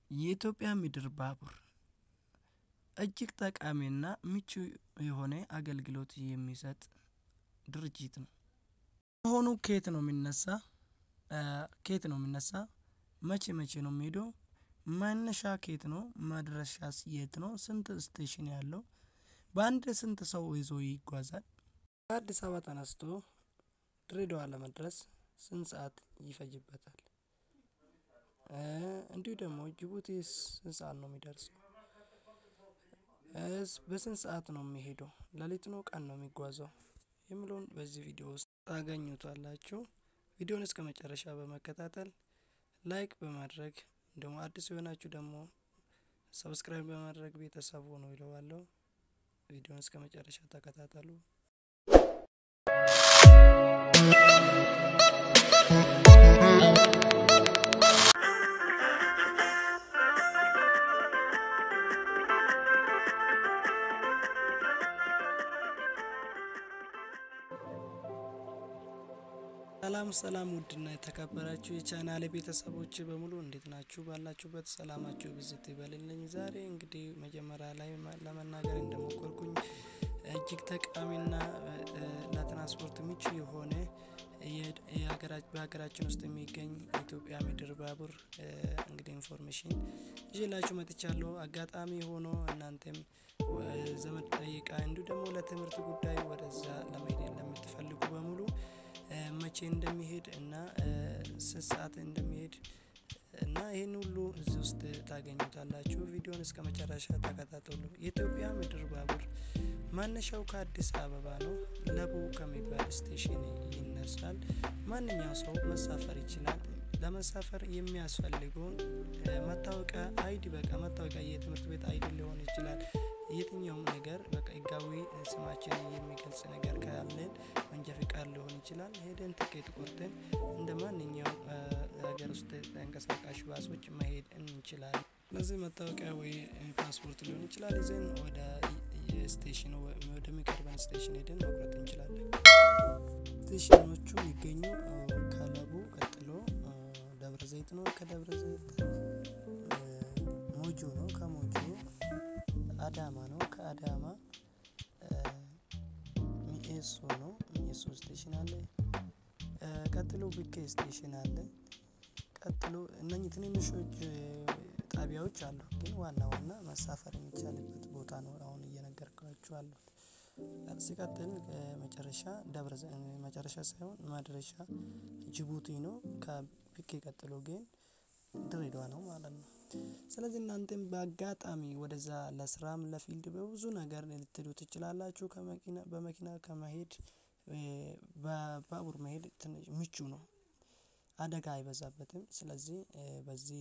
የኢትዮጵያ ምድር ባቡር እጅግ ጠቃሚና ምቹ የሆነ አገልግሎት የሚሰጥ ድርጅት ነው። መሆኑ ከየት ነው የሚነሳ? ከየት ነው የሚነሳ? መቼ መቼ ነው የሚሄደው? መነሻ ከየት ነው? መድረሻስ የት ነው? ስንት ስቴሽን ያለው? በአንድ ስንት ሰው ይዞ ይጓዛል? ከአዲስ አበባ ተነስቶ ድሬዳዋ ለመድረስ ስንት ሰዓት ይፈጅበታል? እንዲሁ ደግሞ ጅቡቲስ ስንት ሰዓት ነው የሚደርሰው? በስንት ሰዓት ነው የሚሄደው? ሌሊት ነው ቀን ነው የሚጓዘው? የሚለውን በዚህ ቪዲዮ ውስጥ ታገኙታላችሁ። ቪዲዮውን እስከመጨረሻ በመከታተል ላይክ በማድረግ ደግሞ አዲስ የሆናችሁ ደግሞ ሰብስክራይብ በማድረግ ቤተሰብ ሁኑ እለዋለሁ። ቪዲዮውን እስከመጨረሻ ተከታተሉ። ሰላም ሰላም ውድና የተከበራችሁ የቻናሌ ቤተሰቦች በሙሉ እንዴት ናችሁ? ባላችሁበት ሰላማችሁ ብዝት ይበልልኝ። ዛሬ እንግዲህ መጀመሪያ ላይ ለመናገር እንደሞከርኩኝ እጅግ ጠቃሚና ለትራንስፖርት ምቹ የሆነ በሀገራችን ውስጥ የሚገኝ የኢትዮጵያ ምድር ባቡር እንግዲህ ኢንፎርሜሽን ይዤላችሁ መጥቻለሁ። አጋጣሚ ሆኖ እናንተም ዘመድ ጠይቃ እንዲሁ ደግሞ ለትምህርት ጉዳይ ወደዛ ለመሄድ ለምትፈልጉ በሙሉ መቼ እንደሚሄድ እና ስንት ሰዓት እንደሚሄድ እና ይህን ሁሉ እዚህ ውስጥ ታገኙታላችሁ። ቪዲዮን እስከ መጨረሻ ተከታተሉ። የኢትዮጵያ ምድር ባቡር መነሻው ከአዲስ አበባ ነው። ለቡ ከሚባል ስቴሽን ይነሳል። ማንኛው ሰው መሳፈር ይችላል። ለመሳፈር የሚያስፈልገውን መታወቂያ አይዲ፣ በቃ መታወቂያ የትምህርት ቤት አይዲ ሊሆን ይችላል። የትኛውም ነገር በቃ ህጋዊ ስማችን የሚገልጽ ነገር ካለን መንጃ ፍቃድ ሊሆን ይችላል። ሄደን ትኬት ቆርጠን እንደ ማንኛውም ሀገር ውስጥ ተንቀሳቃሽ ባሶች መሄድ እንችላለን። ስለዚህ መታወቂያ ወይ ፓስፖርት ሊሆን ይችላል ይዘን ወደ ስቴሽኑ ወደሚቀርበን ስቴሽን ሄደን መቁረጥ እንችላለን። ስቴሽኖቹ የሚገኙ ከለቡ ቀጥሎ ደብረ ዘይት ነው። ከደብረ ዘይት ሞጆ ነው። ከሞጆ አዳማ ነው። ከአዳማ ሚኤሶ ነው። ሚኤሶ ስቴሽን አለ። ቀጥሎ ቢኬ ስቴሽን አለ። ቀጥሎ እነኚህ ትንንሾች ጣቢያዎች አሉ፣ ግን ዋና ዋና መሳፈር የሚቻልበት ቦታ ነው አሁን እየነገርኳችሁ አሉት። ሲቀጥል መጨረሻ ደብረ መጨረሻ ሳይሆን መድረሻ ጅቡቲ ነው። ከቢኬ ቀጥሎ ግን ድሬዳዋ ነው ማለት ነው። ስለዚህ እናንተም በአጋጣሚ ወደዛ ለስራም ለፊልድ በብዙ ነገር ልትሄዱ ትችላላችሁ። ከመኪና በመኪና ከመሄድ በባቡር መሄድ ትንሽ ምቹ ነው፣ አደጋ አይበዛበትም። ስለዚህ በዚህ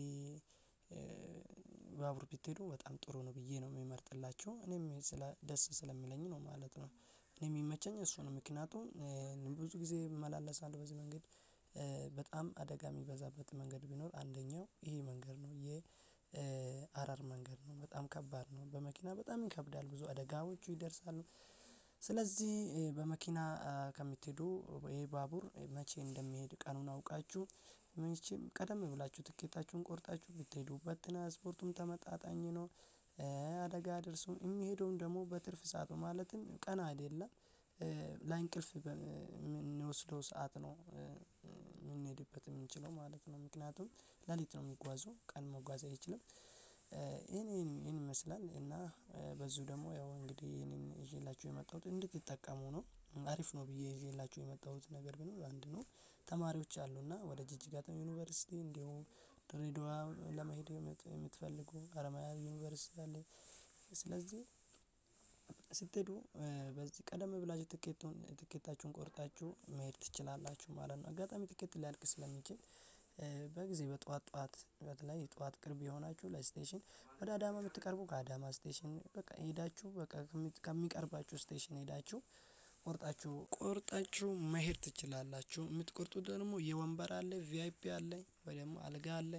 ባቡር ብትሄዱ በጣም ጥሩ ነው ብዬ ነው የሚመርጥላችሁ። እኔም ስለ ደስ ስለሚለኝ ነው ማለት ነው። እኔ የሚመቸኝ እሱ ነው። ምክንያቱም ብዙ ጊዜ እመላለሳለሁ በዚህ መንገድ። በጣም አደጋ የሚበዛበት መንገድ ቢኖር አንደኛው ይሄ መንገድ ነው። የሀረር መንገድ ነው። በጣም ከባድ ነው። በመኪና በጣም ይከብዳል። ብዙ አደጋዎቹ ይደርሳሉ። ስለዚህ በመኪና ከምትሄዱ ይሄ ባቡር መቼ እንደሚሄድ ቀኑን አውቃችሁ መቼም ቀደም ብላችሁ ትኬታችሁን ቆርጣችሁ ብትሄዱበት ትራንስፖርቱም ተመጣጣኝ ነው። አደጋ አይደርሱም። የሚሄደውም ደግሞ በትርፍ ሰዓት ነው። ማለትም ቀን አይደለም ለእንቅልፍ የምንወስደው ሰዓት ነው የምንሄድበት የምንችለው ማለት ነው። ምክንያቱም ሌሊት ነው የሚጓዘው፣ ቀን መጓዝ አይችልም። ይሄን ይሄን ይመስላል እና በዚሁ ደግሞ ያው እንግዲህ ይሄንን ይዤላችሁ የመጣሁት እንድትጠቀሙ ነው። አሪፍ ነው ብዬ ይዤላችሁ የመጣሁት ነገር ቢኖር አንድ ነው። ተማሪዎች አሉና ወደ ጅጅጋ ዩኒቨርሲቲ እንዲሁም ድሬዳዋ ለመሄድ የምትፈልጉ ሀረማያ ዩኒቨርሲቲ አለ። ስለዚህ ስትሄዱ በዚህ ቀደም ብላችሁ ትኬቱን ትኬታችሁን ቆርጣችሁ መሄድ ትችላላችሁ ማለት ነው። አጋጣሚ ትኬት ሊያልቅ ስለሚችል በጊዜ በጠዋት ጠዋት በተለይ ጠዋት ቅርብ የሆናችሁ ለስቴሽን ወደ አዳማ የምትቀርቡ ከአዳማ ስቴሽን በቃ ሄዳችሁ በቃ ከሚቀርባችሁ ስቴሽን ሄዳችሁ ቆርጣችሁ ቆርጣችሁ መሄድ ትችላላችሁ። የምትቆርጡት ደግሞ የወንበር አለ፣ ቪአይፒ አለ፣ ወይ ደግሞ አልጋ አለ።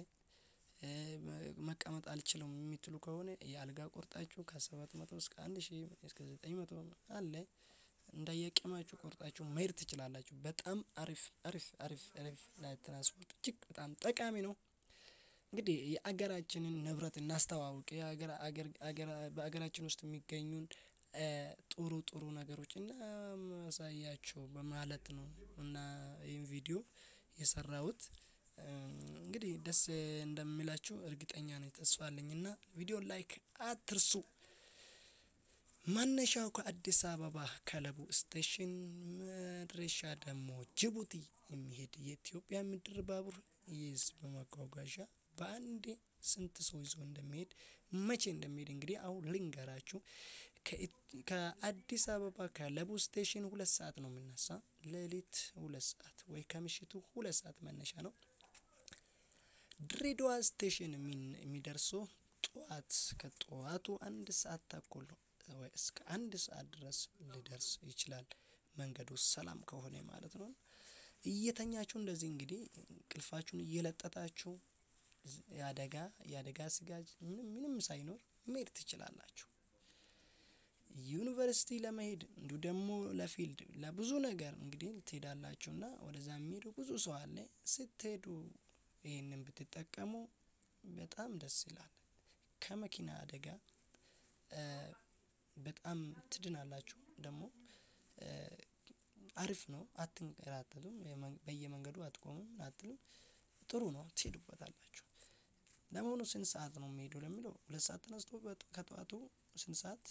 መቀመጥ አልችልም የምትሉ ከሆነ የአልጋ ቆርጣችሁ ከሰባት መቶ እስከ አንድ ሺህ እስከ ዘጠኝ መቶ አለ እንዳየቀማችሁ ቆርጣችሁ መሄድ ትችላላችሁ። በጣም አሪፍ አሪፍ አሪፍ አሪፍ ለትራንስፖርት እጅግ በጣም ጠቃሚ ነው። እንግዲህ የሀገራችንን ንብረት እናስተዋውቅ የሀገር ሀገር በሀገራችን ውስጥ የሚገኙን ጥሩ ጥሩ ነገሮች እናሳያችሁ በማለት ነው። እና ይሄን ቪዲዮ የሰራሁት እንግዲህ ደስ እንደሚላችሁ እርግጠኛ ነኝ ተስፋ አለኝ እና ቪዲዮን ላይክ አትርሱ። መነሻው ከአዲስ አበባ ከለቡ ስቴሽን መድረሻ ደግሞ ጅቡቲ የሚሄድ የኢትዮጵያ ምድር ባቡር የህዝብ ማጓጓዣ በአንዴ ስንት ሰው ይዞ እንደሚሄድ መቼ እንደሚሄድ እንግዲህ አሁን ልንገራችሁ። ከአዲስ አበባ ከለቡ ስቴሽን ሁለት ሰዓት ነው የምነሳ ሌሊት ሁለት ሰዓት ወይ ከምሽቱ ሁለት ሰዓት መነሻ ነው። ድሬዳዋ ስቴሽን የሚደርሰው ጠዋት ከጠዋቱ አንድ ሰዓት ተኩል ወይ እስከ አንድ ሰዓት ድረስ ሊደርስ ይችላል። መንገዱ ሰላም ከሆነ ማለት ነው። እየተኛችሁ እንደዚህ እንግዲህ እንቅልፋችሁን እየለጠጣችሁ የአደጋ የአደጋ ስጋት ምንም ምንም ሳይኖር መሄድ ትችላላችሁ። ዩኒቨርሲቲ ለመሄድ እንዲሁ ደግሞ ለፊልድ ለብዙ ነገር እንግዲህ ትሄዳላችሁ እና ወደዛ የሚሄዱ ብዙ ሰው አለ ስትሄዱ ይሄንን ብትጠቀሙ በጣም ደስ ይላል። ከመኪና አደጋ በጣም ትድናላችሁ ደግሞ አሪፍ ነው አትንከራተቱም በየመንገዱ አትቆሙም ምን አትሉም ጥሩ ነው ትሄዱበታላችሁ። ለመሆኑ ስንት ሰዓት ነው የሚሄደው ለሚለው ሁለት ሰዓት ተነስቶ ከጠዋቱ ስንት ሰዓት?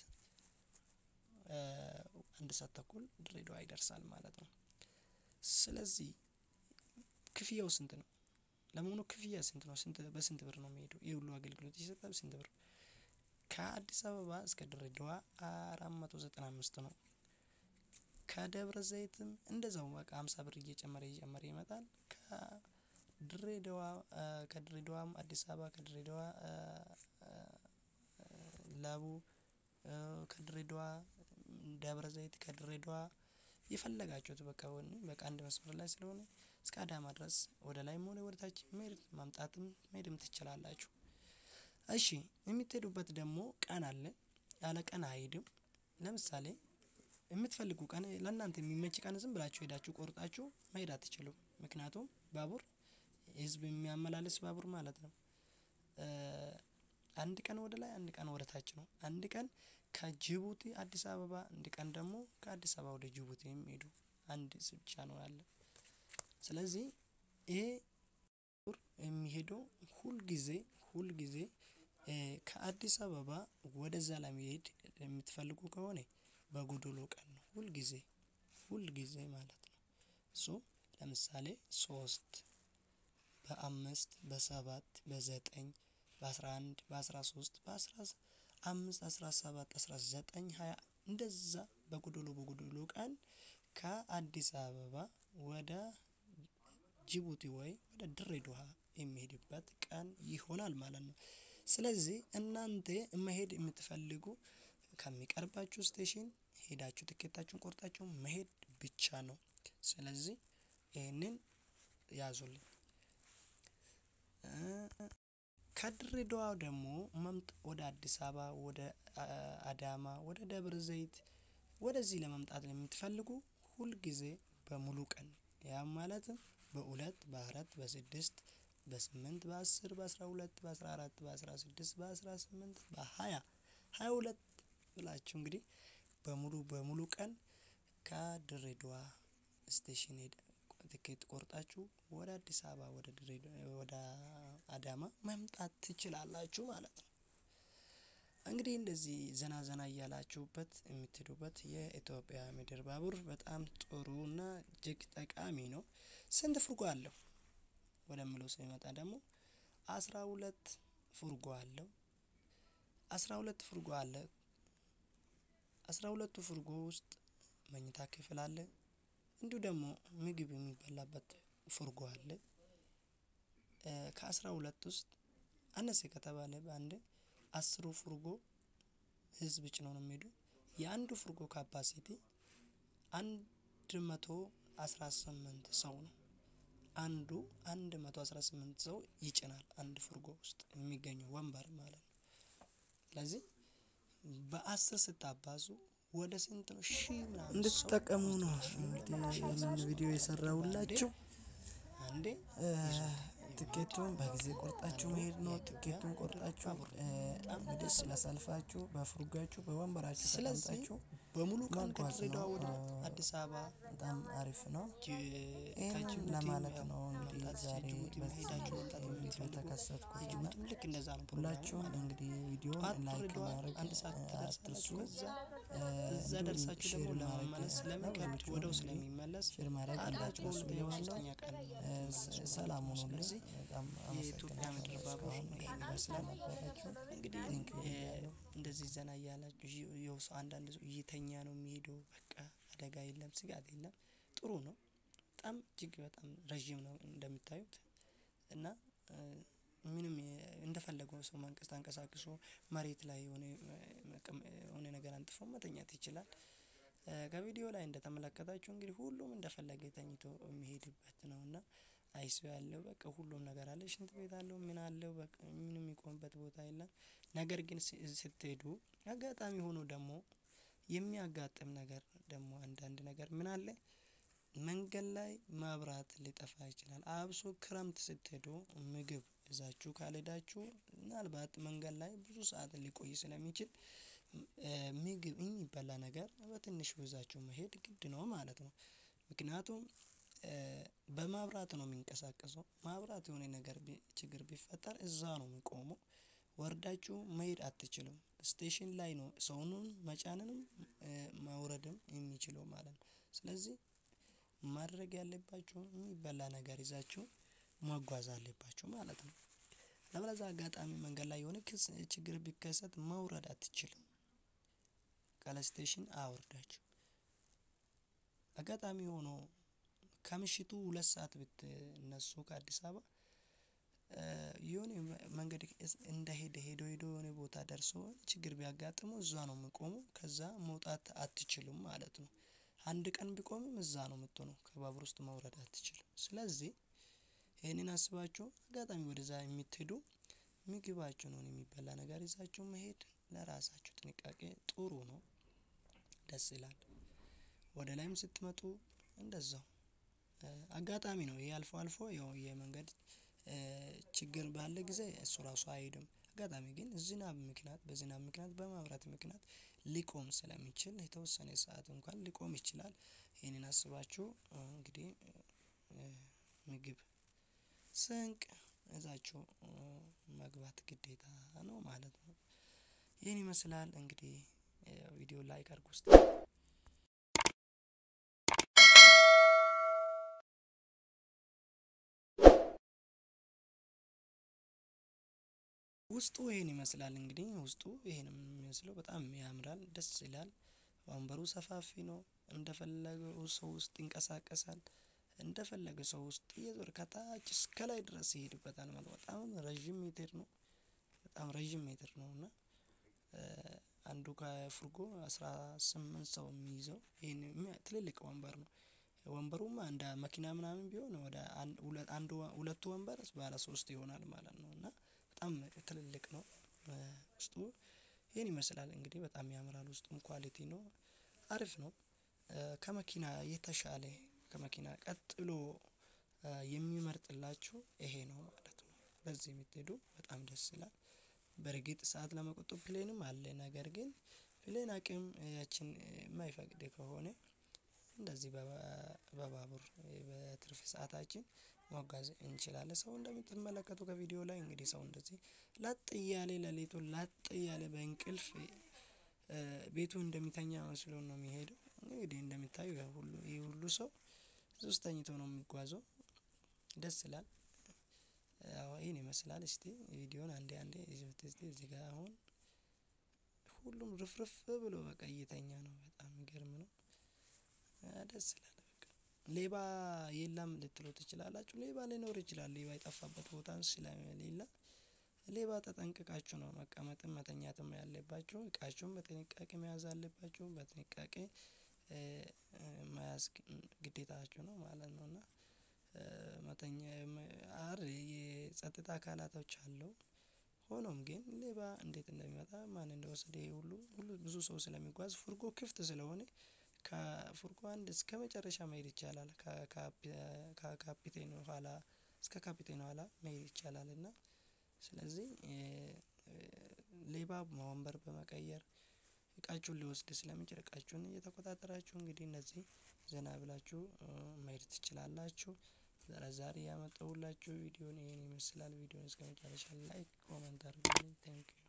አንድ ሰዓት ተኩል ድሬዳዋ ይደርሳል ማለት ነው። ስለዚህ ክፍያው ስንት ነው? ለመሆኑ ክፍያ ስንት ነው ስንት በስንት ብር ነው የሚሄደው ይሄ ሁሉ አገልግሎት ይሰጣል ስንት ብር? ከአዲስ አበባ እስከ ድሬዳዋ አራት መቶ ዘጠና አምስት ነው። ከደብረ ዘይትም እንደዛው በቃ ሃምሳ ብር እየጨመረ እየጨመረ ይመጣል። ከድሬዳዋ ከድሬዳዋም አዲስ አበባ ከድሬዳዋ ለቡ ከድሬዳዋ ደብረ ዘይት ከድሬዳዋ የፈለጋችሁት በቃ በቃ አንድ መስመር ላይ ስለሆነ እስከ አዳማ ድረስ ወደ ላይም ሆነ ወደ ታች መሄድ ማምጣትም መሄድም ትችላላችሁ። እሺ የምትሄዱበት ደግሞ ቀን አለ ያለ ቀን አይሄድም። ለምሳሌ የምትፈልጉ ቀን ለእናንተ የሚመች ቀን ዝም ብላችሁ ሄዳችሁ ቆርጣችሁ መሄድ አትችሉም ምክንያቱም ባቡር ህዝብ የሚያመላልስ ባቡር ማለት ነው። አንድ ቀን ወደ ላይ አንድ ቀን ወደ ታች ነው አንድ ቀን ከጅቡቲ አዲስ አበባ አንድ ቀን ደግሞ ከአዲስ አበባ ወደ ጅቡቲ የሚሄዱ አንድ ብቻ ነው ያለው። ስለዚህ ይሄ የሚሄደው ሁል ጊዜ ሁል ጊዜ ከአዲስ አበባ ወደዛ ለመሄድ የምትፈልጉ ከሆነ በጎዶሎ ቀን ነው ሁል ጊዜ ሁል ጊዜ ማለት ነው። ሶ ለምሳሌ ሶስት በአምስት በሰባት በዘጠኝ በአስራ አንድ በአስራ ሶስት በአስራ አምስት አስራ ሰባት አስራ ዘጠኝ ሃያ እንደዛ በጎዶሎ በጎዶሎ ቀን ከአዲስ አበባ ወደ ጅቡቲ ወይ ወደ ድሬዳዋ የሚሄድበት ቀን ይሆናል ማለት ነው። ስለዚህ እናንተ መሄድ የምትፈልጉ ከሚቀርባችሁ ስቴሽን ሄዳችሁ ትኬታችሁን ቆርጣችሁ መሄድ ብቻ ነው። ስለዚህ ይሄንን ያዙልኝ። ከድሬዳዋ ደግሞ መምጣት ወደ አዲስ አበባ ወደ አዳማ ወደ ደብረ ዘይት ወደዚህ ለመምጣት የምትፈልጉ ሁል ጊዜ በሙሉ ቀን ያም ማለትም በሁለት በአራት በስድስት በስምንት በአስር በአስራ ሁለት በአስራ አራት በአስራ ስድስት በአስራ ስምንት በሃያ ሃያ ሁለት ብላችሁ እንግዲህ በሙሉ በሙሉ ቀን ከድሬዳዋ ስቴሽን ሄደ ትኬት ቆርጣችሁ ወደ አዲስ አበባ ወደ ድሬዳዋ ወደ አዳማ መምጣት ትችላላችሁ ማለት ነው። እንግዲህ እንደዚህ ዘና ዘና እያላችሁበት የምትሄዱበት የኢትዮጵያ ምድር ባቡር በጣም ጥሩና እጅግ ጠቃሚ ነው። ስንት ፉርጎ አለው? ወደሚለው ስንመጣ ደግሞ አስራ ሁለት ፉርጎ አለው። አስራ ሁለት ፉርጎ አለ። አስራ ሁለቱ ፉርጎ ውስጥ መኝታ ክፍል አለ። እንዲሁ ደግሞ ምግብ የሚበላበት ፉርጎ አለ። ከአስራ ሁለት ውስጥ አነሰ ከተባለ በአንዴ አስሩ ፉርጎ ህዝብ ጭኖ ነው የሚሄደው የአንዱ ፉርጎ ካፓሲቲ አንድ መቶ አስራ ስምንት ሰው ነው። አንዱ አንድ መቶ አስራ ስምንት ሰው ይጭናል አንድ ፉርጎ ውስጥ የሚገኘው ወንበር ማለት ነው። ስለዚህ በአስር ስታባዙ ወደ ስንት ነው ሺህ ምናምን እንድትጠቀሙ ነው እንግዲህ ይሄንን ቪዲዮ የሰራሁላችሁ። አንዴ ትኬቱን በጊዜ ቆርጣችሁ መሄድ ነው። ትኬቱን ቆርጣችሁ እንግዲህ ስለሰልፋችሁ በፍርጋችሁ በወንበራችሁ ተቀምጣችሁ በሙሉ ቀን መጓዝ ከድሬዳዋ ነው። ወደ አ- አዲስ አበባ በጣም አሪፍ ነው። ይህንን ከጅቡቲ ለማለት ነው ያው እንግዲህ መምጣት ዛሬ ጅቡቲ በዚህ መሄዳችሁ መምጣት ቪዲዮ የምትፈልጉ የተከሰትኩት እና የጅቡቲም ልክ እንደዛ ነው ፕሮግራሙ ሁላችሁም ማለት ነው። እንግዲህ ቪዲዮን ጠዋት ላይክ ድሬዳዋ ማድረግ አንድ ሰዓት አትርሱ። ትደርሳላችሁ። ከዛ እ፣ እዛ እንዲሁም ደርሳችሁ ደግሞ ሼር ማድረግ ለመመለስ ስለሚከብድ ለሌሎችም ወደው እንግዲህ ስለሚመለስ ሼር ማድረግ አንዳችሁ እንዳትረሱ በሁለተኛ ብዬዋለሁ። ሶስተኛ ቀን ነው እ፣ የምትመለሱ ሰላም ማለት ነው። ሁኑልኝ። ስለዚህ በጣም የኢትዮጵያ ምድር አመሰግናለሁ ባቡር እስካሁን ይሄን ከእኔ ጋር ይመስላል። ስለነበራችሁ። እንግዲህ ቴንክ ዩ እ፣ ብያለሁ። እንደዚህ ዘና እያላችሁ ይ- የው ሰው አንዳንድ ሰው እየተኛ ነው የሚሄደው። በቃ አደጋ የለም፣ ስጋት የለም። ጥሩ ነው። በጣም እጅግ በጣም ረዥም ነው እንደምታዩት እና እ፣ ምንም የ- እንደፈለገው ሰው መንቀስ ተንቀሳቅሶ መሬት ላይ የሆነ እ፣ መቀመ- የሆነ ነገር አንጥፎ መተኛት ይችላል። እ፣ ከቪዲዮ ላይ እንደተመለከታችሁ እንግዲህ ሁሉም እንደፈለገ ተኝቶ የሚሄድበት ነው እና አይሱ ያለው በቃ ሁሉም ነገር አለ። ሽንት ቤት አለው ምን አለው በቃ ምንም የሚቆምበት ቦታ የለም። ነገር ግን ስ- ስትሄዱ አጋጣሚ ሆኖ ደግሞ የሚያጋጥም ነገር ደግሞ አንዳንድ ነገር ምን አለ መንገድ ላይ መብራት ሊጠፋ ይችላል። አብሶ ክረምት ስትሄዱ ምግብ ይዛችሁ ካልሄዳችሁ ምናልባት መንገድ ላይ ብዙ ሰዓት ሊቆይ ስለሚችል እ፣ ምግብ የሚበላ ነገር በትንሹ ይዛችሁ መሄድ ግድ ነው ማለት ነው። ምክንያቱም እ፣ በማብራት ነው የሚንቀሳቀሰው። ማብራት የሆነ ነገር ቢ- ችግር ቢፈጠር እዛ ነው የሚቆመው። ወርዳችሁ መሄድ አትችሉም። ስቴሽን ላይ ነው ሰውንም መጫንንም እ፣ ማውረድም የሚችለው ማለት ነው። ስለዚህ ማድረግ ያለባችሁ የሚበላ ነገር ይዛችሁ መጓዝ አለባችሁ ማለት ነው። ለበለዛ አጋጣሚ መንገድ ላይ የሆነ ክስ ችግር ቢከሰት መውረድ አትችልም። ካለ ስቴሽን አያወርዳችሁ። አጋጣሚ ሆኖ ከምሽቱ ሁለት ሰዓት ብትነሱ ከአዲስ አበባ እ፣ የሆነ መ- መንገድ እስ- እንደሄደ ሄዶ ሄዶ የሆነ ቦታ ደርሶ ችግር ቢያጋጥመው እዛ ነው የሚቆመው። ከዛ መውጣት አትችሉም ማለት ነው። አንድ ቀን ቢቆምም እዛ ነው የምትሆነው። ከባቡር ውስጥ መውረድ አትችልም። ስለዚህ ይህንን አስባችሁ አጋጣሚ ወደዛ የምትሄዱ ምግባችሁን ሆነ የሚበላ ነገር ይዛችሁ መሄድ ለራሳችሁ ጥንቃቄ ጥሩ ነው። ደስ ይላል። ወደ ላይም ስትመጡ እንደዛው እ፣ አጋጣሚ ነው ይሄ አልፎ አልፎ ያው የመንገድ እ፣ ችግር ባለ ጊዜ እሱ ራሱ አይሄድም። አጋጣሚ ግን ዝናብ ምክንያት በዝናብ ምክንያት በማብራት ምክንያት ሊቆም ስለሚችል የተወሰነ ሰዓት እንኳን ሊቆም ይችላል። ይህንን አስባችሁ እ፣ እንግዲህ እ፣ ምግብ ስንቅ እዛችሁ እ፣ መግባት ግዴታ ነው ማለት ነው። ይህን ይመስላል እንግዲህ ቪዲዮ ላይክ አድርጉ ውስጥ ውስጡ ይሄን ይመስላል እንግዲህ ውስጡ ይሄን የሚመስለው በጣም ያምራል፣ ደስ ይላል። ወንበሩ ሰፋፊ ነው። እንደፈለገው ሰው ውስጥ ይንቀሳቀሳል። እንደፈለገ ሰው ውስጥ እየዞር ከታች እስከ ላይ ድረስ ይሄድበታል ማለት ነው። በጣም ረዥም ሜትር ነው። በጣም ረዥም ሜትር ነው እና እ፣ አንዱ ከፍርጎ አስራ ስምንት ሰው የሚይዘው ይሄን የሚ- ትልልቅ ወንበር ነው። ወንበሩማ እንደ መኪና ምናምን ቢሆን ወደ አንድ ሁለ- አንዱ ሁለቱ ወንበር ባለ ሶስት ይሆናል ማለት ነው እና በጣም ትልልቅ ነው። እ፣ ውስጡ ይህን ይመስላል እንግዲህ በጣም ያምራል። ውስጡም ኳሊቲ ነው፣ አሪፍ ነው። እ፣ ከመኪና የተሻለ ከመኪና ቀጥሎ እ፣ የሚመርጥላችሁ ይሄ ነው ማለት ነው። በዚህ የምትሄዱ በጣም ደስ ይላል። በእርግጥ ሰዓት ለመቆጠብ ፕሌንም አለ። ነገር ግን ፕሌን አቅም ያችን የማይፈቅድ ከሆነ እንደዚህ በባ- በባቡር እ፣ በትርፍ ሰዓታችን መጓዝ እንችላለን። ሰው እንደምትመለከቱ ከቪዲዮ ላይ እንግዲህ ሰው እንደዚህ ላጥ እያለ ሌሊቱን ላጥ እያለ በእንቅልፍ እ፣ ቤቱ እንደሚተኛ መስሎ ነው የሚሄደው። እንግዲህ እንደሚታዩ ያው ሁሉ ይህ ሁሉ ሰው እዚህ ውስጥ ተኝቶ ነው የሚጓዘው። ደስ ይላል። ያው ይህን ይመስላል። እስቲ ቪዲዮን አንዴ አንዴ ይዘት እስቲ እዚህ ጋር አሁን ሁሉም ርፍርፍ ብሎ በቃ እየተኛ ነው። በጣም የሚገርም ነው። አ፣ ደስ ይላል። በቃ ሌባ የለም ልትሉ ትችላላችሁ። ሌባ ሊኖር ይችላል። ሌባ የጠፋበት ቦታ ስለሌለ ሌባ ተጠንቅቃችሁ ነው መቀመጥም መተኛትም ያለባችሁ። እቃችሁን በጥንቃቄ መያዝ አለባችሁ። በጥንቃቄ እ፣ እ፣ መያዝ ግ- ግዴታችሁ ነው ማለት ነው እና እ፣ መተኛ መ- አር የጸጥታ አካላቶች አለው። ሆኖም ግን ሌባ እንዴት እንደሚመጣ ማን እንደወሰደ ይሄ ሁሉ ሁሉ ብዙ ሰው ስለሚጓዝ ፉርጎ ክፍት ስለሆነ ከፉርጎ አንድ እስከ መጨረሻ መሄድ ይቻላል። ከካፒቴኑ ኋላ እስከ ካፒቴን ኋላ መሄድ ይቻላል። እና ስለዚህ ሌባ ወንበር በመቀየር እቃችሁን ሊወስድ ስለሚችል እቃችሁን እየተቆጣጠራችሁ እንግዲህ እነዚህ ዘና ብላችሁ መሄድ ትችላላችሁ። ዛሬ ያመጣሁላችሁ ቪዲዮን ይሄን ይመስላል ቪዲዮን እስከመጨረሻ ላይክ ኮመንት አድርጉልኝ ቴንኪው